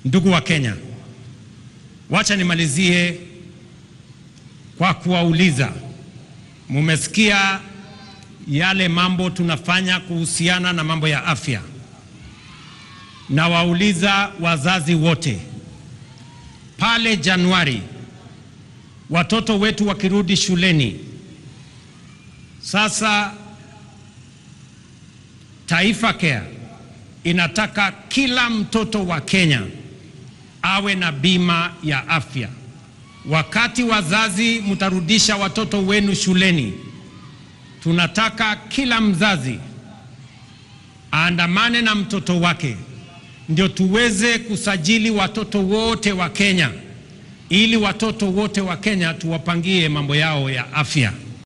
Ndugu wa Kenya, wacha nimalizie kwa kuwauliza, mumesikia yale mambo tunafanya kuhusiana na mambo ya afya. Na wauliza wazazi wote, pale Januari watoto wetu wakirudi shuleni, sasa Taifa Care inataka kila mtoto wa Kenya awe na bima ya afya. Wakati wazazi mtarudisha watoto wenu shuleni, tunataka kila mzazi aandamane na mtoto wake, ndio tuweze kusajili watoto wote wa Kenya, ili watoto wote wa Kenya tuwapangie mambo yao ya afya.